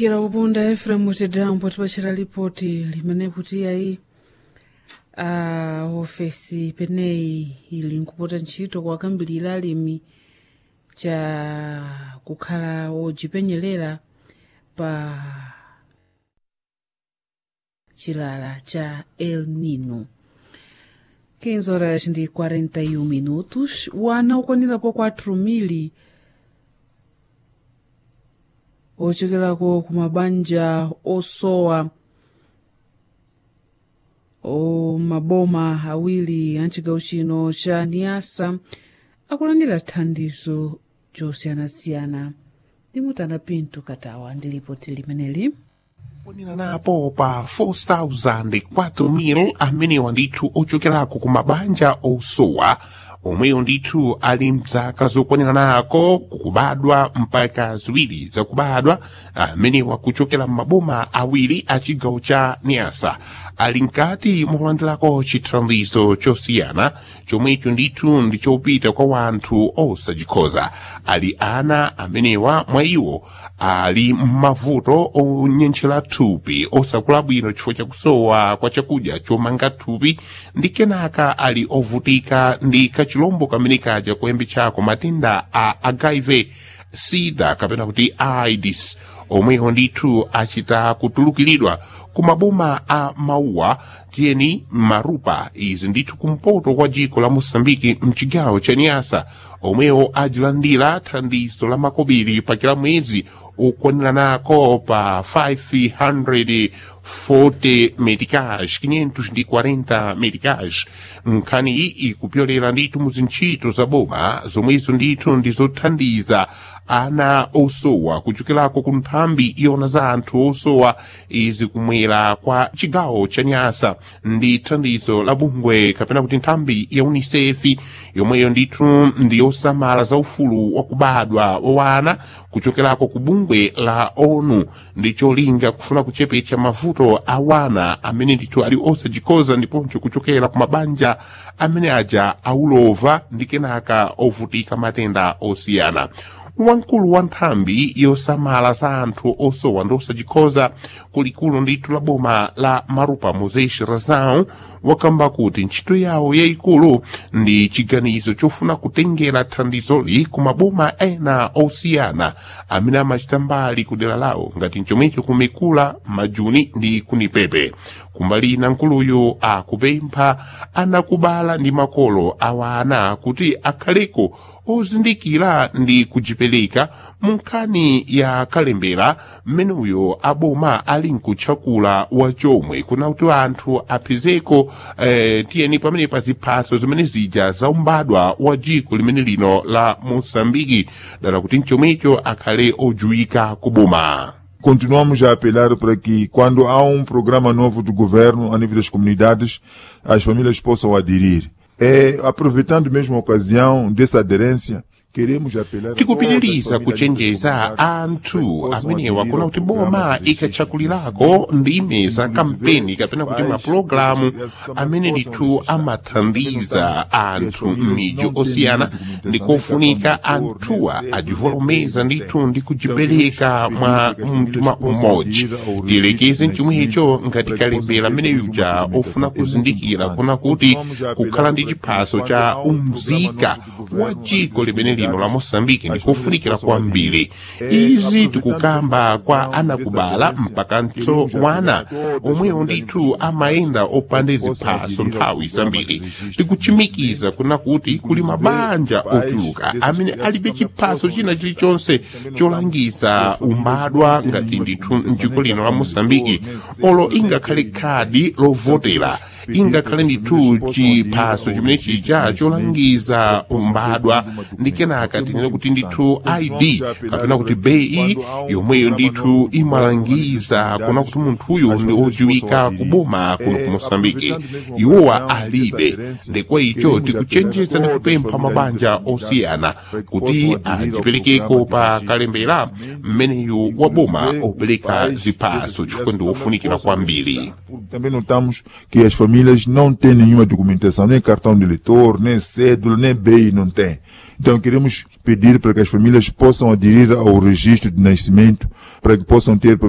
kira kupunda efraimu tidambo tipachita lipoti limene kuti ayi a ofesi peneyi ili nkupota ntchito kuwakambirira alimi cha kukhala wodzipenyerera pa chilala cha el nino 15 horas ndi 41 minutos wana ukwanirapo 4 mili ochekerako ku mabanja osowa o maboma awiri a mchigawo chino cha niasa akulandira thandizo josiyanasiyana ndimutana pinto katawa ndi lipoti limeneli kwanira napo pa 4,000 4,000 amenewa ndithu ochokerako ku mabanja osowa omweyo ndithu ali mzaka zokwanira nako kukubadwa mpaka ziwiri zakubadwa amenewa kuchokera m'maboma awiri a chigawo cha niasa ali mkati molandirako chithandizo chosiyana chomwecho ndithu ndichopita kwa wanthu osachikhoza ali ana amenewa mwa iwo ali m'mavuto onyenchera thupi osakula bwino chifukwa chakusowa kwa chakudya chomanga thupi ndi kenaka ali ovutika ndi kachilombo kamene kaja kuyambitsako matenda a HIV sida kapena kuti aids omwewo ndithu achita kutulukiridwa ku maboma a mauwa tiyeni marupa izi ndithu kumpoto kwa dziko la mosambiki mchigawo cha niasa omwewo ajilandira thandizo la makobiri pa kila mwezi ukwanira nako pa 540 medicage 540 medicage nkhani iyi ikupyolera ndithu muzintchito za boma zomwezo ndithu ndizothandiza ana osowa kuchokerako ku nthambi iwona za anthu osowa izi kumwera kwa chigawo cha nyasa ndi thandizo la bungwe kapena kuti nthambi ya unicef yomweyo ndithu ndi yosamala za ufulu wakubadwa wawana kuchokerako ku bungwe la onu ndi cholinga kufuna kuchepetsa mavuto a wana amene ndithu ali osachikhoza ndiponso kuchokera ku mabanja amene aja aulova ndi kenaka ovutika matenda osiyana wamkulu wa nthambi yosamala za anthu osowa ndi osachikhoza kulikulu ndithu la boma la marupa moses razau wakamba kuti ntchito yawo yayikulu ndi chiganizo chofuna kutengera thandizoli ku maboma ena osiyana amene amachita mbali ku dera lawo ngati chomwecho kumekula majuni ndi kunipepe kumbali ina nkuluyu akupempha anakubala ndi makolo awana kuti akhaleko ozindikira ndi kujipereka mu nkhani ya kalembera mmeneyo aboma ali nkutchakula wachomwe kuna kuti anthu apezeko eh, tiyeni pamene pa ziphaso zimene zija zaumbadwa wa dziko limene lino la moçambike dala kuti mchomwecho akhale ojuwika kuboma Continuamos a apelar para que, quando há um programa novo do governo a nível das comunidades, as famílias possam aderir. É, aproveitando mesmo a ocasião dessa aderência, queremos apelar tikupitiriza kuchenjeza anthu amenewa kuna kuti boma ikatchakulirako ndime za kampeni kapena kuti mapulogalamu amene ndithu amathandiza anthu m'midzi osiyana ndikofunika anthuwa ajivolomeza ndithu ndi kujipereka mwa mtima umodzi tiyelekeze mchomwecho ngati kalembera amene yuja ofuna kuzindikira kuna kuti kukhala ndi chiphaso cha umzika wa dziko limene lino la moçambike ndikofunikira kwambiri izi tikukamba kwa anakubala mpakanso wana omwewo ndithu amayenda opanda ziphaso nthawi zambiri tikuchimikiza kuna kuti kuli mabanja ochuluka amene alibe chiphaso china chilichonse cholangiza umbadwa ngati ndithu mdziko lino la moçambike olo ingakhale khadi lovotera ingakhale ndithu chiphaso chimene chija cholangiza umbadwa ndi kenaka tinene kuti ndithu id kapena kuti bei yomweyo ndithu imalangiza kuna kuti munthuyu ndi ojiwika kuboma kuno ku moçambike iwowa alibe ndekwa icho tikuchenjeza ndi kupempha mabanja osiyana kuti ajiperekeko pa kalembera mmeneyu wa boma opereka ziphaso chifukwa ndi wofunikira kwambiri Também notamos que as famílias não têm nenhuma documentação, nem cartão de eleitor, nem cédula, nem BI não tem. Então queremos pedir para que as famílias possam aderir ao registro de nascimento, para que possam ter pelo